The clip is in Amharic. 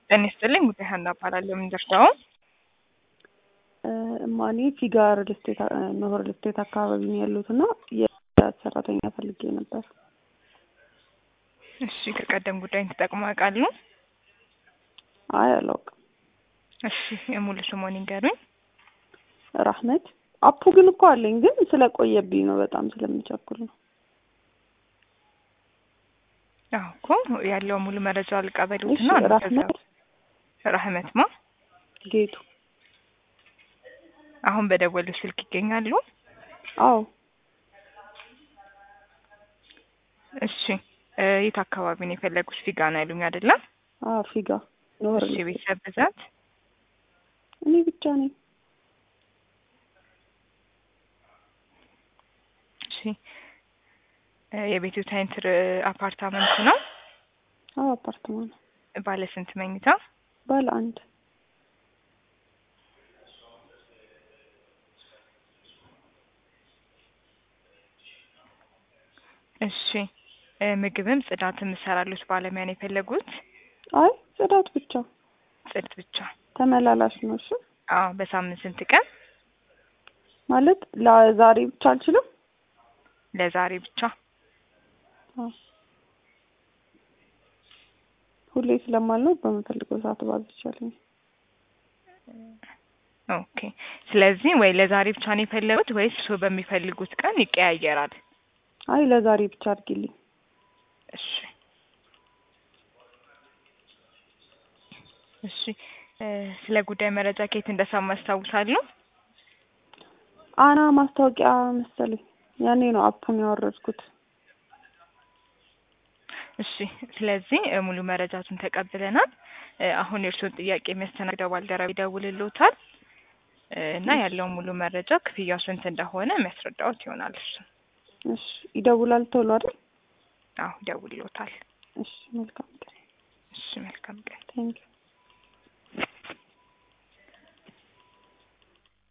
ጤና ይስጥልኝ ጉዳይ ሀና እባላለሁ። የምንደርሰው እማኔ ፊጋ ሪል ስቴት ኖር ሪል ስቴት አካባቢ ነው ያሉት እና የጽዳት ሰራተኛ ፈልጌ ነበር። እሺ ከቀደም ጉዳይን ተጠቅሞ ያውቃሉ? አይ አላውቅም። እሺ የሙሉ ስሞን ይንገሩኝ። ራህመት አፑ ግን እኮ አለኝ ግን ስለቆየብኝ ነው በጣም ስለምቸኩል ነው። አዎ እኮ ያለው ሙሉ መረጃ አልቀበሉትና እሺ ራህመት ራህመት ማ ጌቱ አሁን በደወሉ ስልክ ይገኛሉ? አዎ እሺ እ የት አካባቢ ነው የፈለጉት? ፊጋ ነው ያሉኝ አይደለ? አዎ ፊጋ ኖር እሺ ቤተሰብ ብዛት እኔ ብቻ ነኝ። እሺ እ የቤቱ ታይንትር አፓርታመንት ነው? አዎ አፓርትማ ነው። ባለ ስንት መኝታ? ባለ አንድ እሺ እ ምግብም ጽዳትም እሰራሉት ባለሙያ ነው የፈለጉት? አይ ጽዳት ብቻ ጽዳት ብቻ። ተመላላሽ ነው። እሺ አዎ በሳምንት ስንት ቀን? ማለት ለዛሬ ብቻ አልችልም። ለዛሬ ብቻ። አዎ ሁሌ ስለማልነው በምፈልገው ሰዓት ባዝ ይቻለኝ። ኦኬ ስለዚህ ወይ ለዛሬ ብቻ ነው የፈለጉት ወይስ እርስዎ በሚፈልጉት ቀን ይቀያየራል? አይ ለዛሬ ብቻ አድርጊልኝ። እሺ እሺ እ ስለ ጉዳይ መረጃ ከየት እንደሰማ ያስታውሳሉ? አና ማስታወቂያ መሰለኝ ያኔ ነው አፑን ያወረድኩት። እሺ ስለዚህ እ ሙሉ መረጃቱን ተቀብለናል። እ አሁን የእርስዎን ጥያቄ የሚያስተናግደው ባልደረባ ይደውልልዎታል እ እና ያለውን ሙሉ መረጃ ክፍያው ስንት እንደሆነ የሚያስረዳዎት ይሆናል እሱ። እሺ ይደውላል ቶሎ አይደል? አዎ ይደውልልዎታል። እሺ መልካም ቀን። እሺ መልካም ቀን። ቴንኪው